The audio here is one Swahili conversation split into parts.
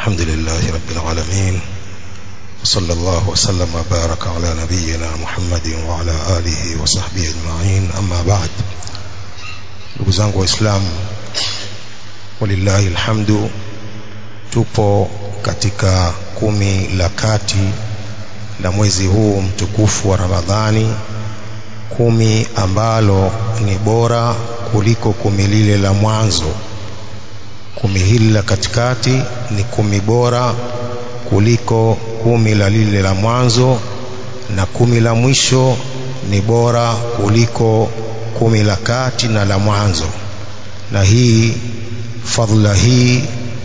الحمد لله رب العالمين وصلى الله وسلم وبارك على نبينا محمد وعلى آله وصحبه أجمعين أما بعد ndugu zangu waislamu walillahi alhamdu tupo katika kumi la kati la mwezi huu mtukufu wa ramadhani kumi ambalo ni bora kuliko kumi lile la mwanzo kumi hili la katikati ni kumi bora kuliko kumi la lile la mwanzo na kumi la mwisho ni bora kuliko kumi la kati na la mwanzo na hii fadhila hii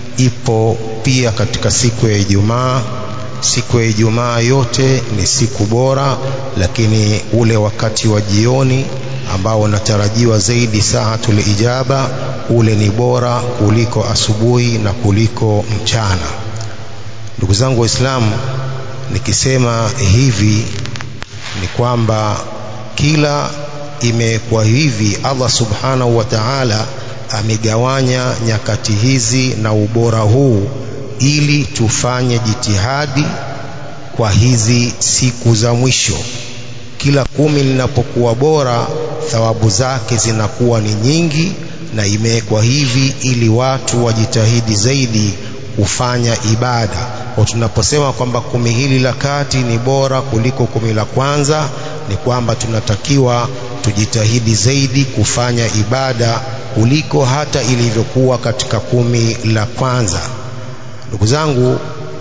ipo pia katika siku ya Ijumaa siku ya Ijumaa yote ni siku bora lakini ule wakati wa jioni ambao unatarajiwa zaidi saatul ijaba ule ni bora kuliko asubuhi na kuliko mchana ndugu zangu waislamu nikisema hivi ni kwamba kila imekuwa hivi Allah subhanahu wa ta'ala amegawanya nyakati hizi na ubora huu ili tufanye jitihadi kwa hizi siku za mwisho kila kumi linapokuwa bora thawabu zake zinakuwa ni nyingi na imewekwa hivi ili watu wajitahidi zaidi kufanya ibada kwa tunaposema kwamba kumi hili la kati ni bora kuliko kumi la kwanza ni kwamba tunatakiwa tujitahidi zaidi kufanya ibada kuliko hata ilivyokuwa katika kumi la kwanza ndugu zangu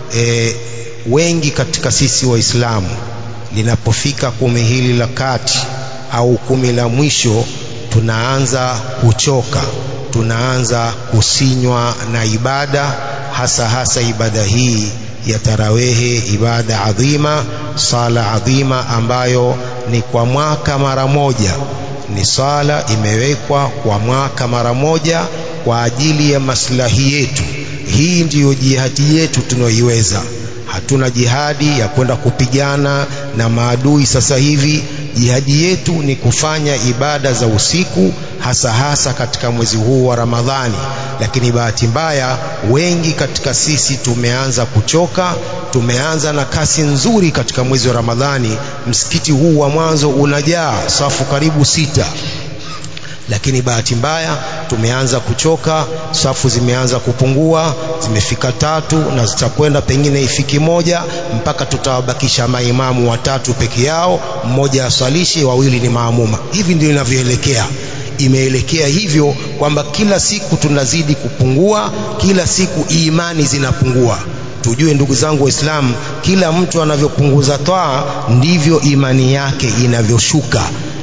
e, wengi katika sisi waislamu linapofika kumi hili la kati au kumi la mwisho tunaanza kuchoka tunaanza kusinywa na ibada hasa hasa ibada hii ya tarawehe ibada adhima sala adhima ambayo ni kwa mwaka mara moja ni sala imewekwa kwa mwaka mara moja kwa ajili ya maslahi yetu hii ndiyo jihadi yetu tunaoiweza hatuna jihadi ya kwenda kupigana na maadui sasa hivi jihadi yetu ni kufanya ibada za usiku hasa hasa katika mwezi huu wa Ramadhani lakini bahati mbaya wengi katika sisi tumeanza kuchoka tumeanza na kasi nzuri katika mwezi wa Ramadhani msikiti huu wa mwanzo unajaa safu karibu sita lakini bahati mbaya tumeanza kuchoka safu zimeanza kupungua zimefika tatu na zitakwenda pengine ifiki moja mpaka tutawabakisha maimamu watatu peke yao mmoja aswalishe wawili ni maamuma hivi ndio inavyoelekea imeelekea hivyo kwamba kila siku tunazidi kupungua kila siku imani zinapungua tujue ndugu zangu waislamu kila mtu anavyopunguza twaa ndivyo imani yake inavyoshuka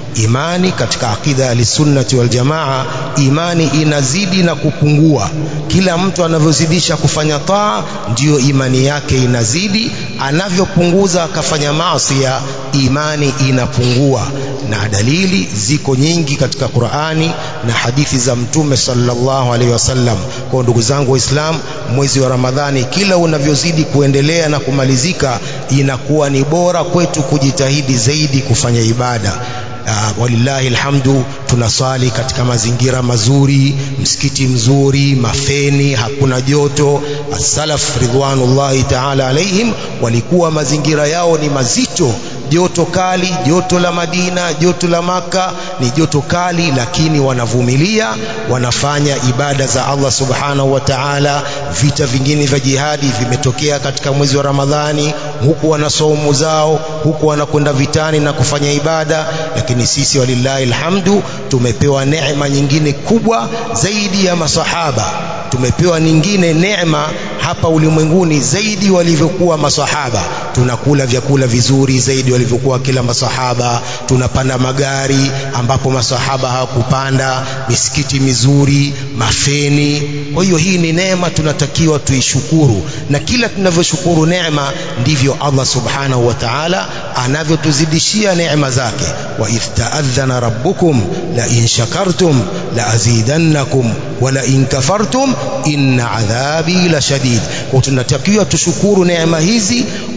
imani katika akida ya sunnati wal jamaa imani inazidi na kupungua kila mtu anavyozidisha kufanya taa ndiyo imani yake inazidi anavyopunguza akafanya maasi imani inapungua na dalili ziko nyingi katika Qur'ani na hadithi za mtume sallallahu alaihi wasallam kwa ndugu zangu waislamu mwezi wa Ramadhani kila unavyozidi kuendelea na kumalizika inakuwa ni bora kwetu kujitahidi zaidi kufanya ibada uh, walillahi alhamdu tunaswali katika mazingira mazuri msikiti mzuri mafeni hakuna joto as-salaf ridwanullahi ta'ala alaihim walikuwa mazingira yao ni mazito joto kali joto la Madina joto la maka ni joto kali lakini wanavumilia wanafanya ibada za Allah subhanahu wa ta'ala vita vingine vya jihadi vimetokea katika mwezi wa Ramadhani huku wana saumu zao huku wanakwenda vitani na kufanya ibada lakini sisi walillahi alhamdu tumepewa neema nyingine kubwa zaidi ya masahaba tumepewa nyingine neema hapa ulimwenguni zaidi walivyokuwa masahaba tunakula vyakula vizuri zaidi walivyokuwa kila masahaba tunapanda magari ambapo masahaba hawakupanda misikiti mizuri mafeni kwa hiyo hii ni neema tunatakiwa tuishukuru na kila tunavyoshukuru neema ndivyo Allah subhanahu wa ta'ala anavyotuzidishia neema zake wa idh rabbukum la in shakartum la azidannakum wa la in kafartum inna adhabi la shadid kwa tunatakiwa tushukuru neema hizi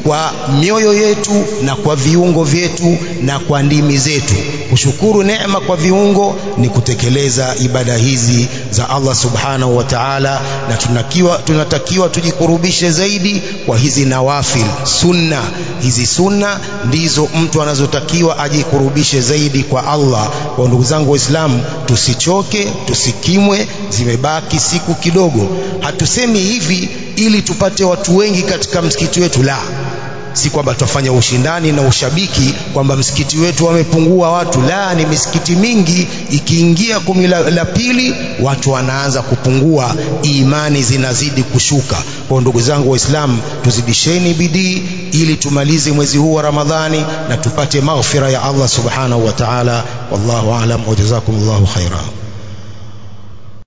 kwa mioyo yetu na kwa viungo vyetu na kwa ndimi zetu kushukuru neema kwa viungo ni kutekeleza ibada hizi za Allah subhanahu wa ta'ala na tunakiwa, tunatakiwa tujikurubishe zaidi kwa hizi nawafil sunna hizi sunna ndizo mtu anazotakiwa ajikurubishe zaidi kwa Allah kwa ndugu zangu waislamu tusichoke tusikimwe zimebaki siku kidogo hatusemi hivi ili tupate watu wengi katika msikiti wetu la si kwamba tutafanya ushindani na ushabiki kwamba msikiti wetu wamepungua watu la ni misikiti mingi ikiingia kumi la, la pili watu wanaanza kupungua imani zinazidi kushuka kwa ndugu zangu waislamu tuzidisheni bidii ili tumalize mwezi huu wa ramadhani na tupate maghfira ya allah subhanahu wa taala wallahu alam wa jazakumullahu khaira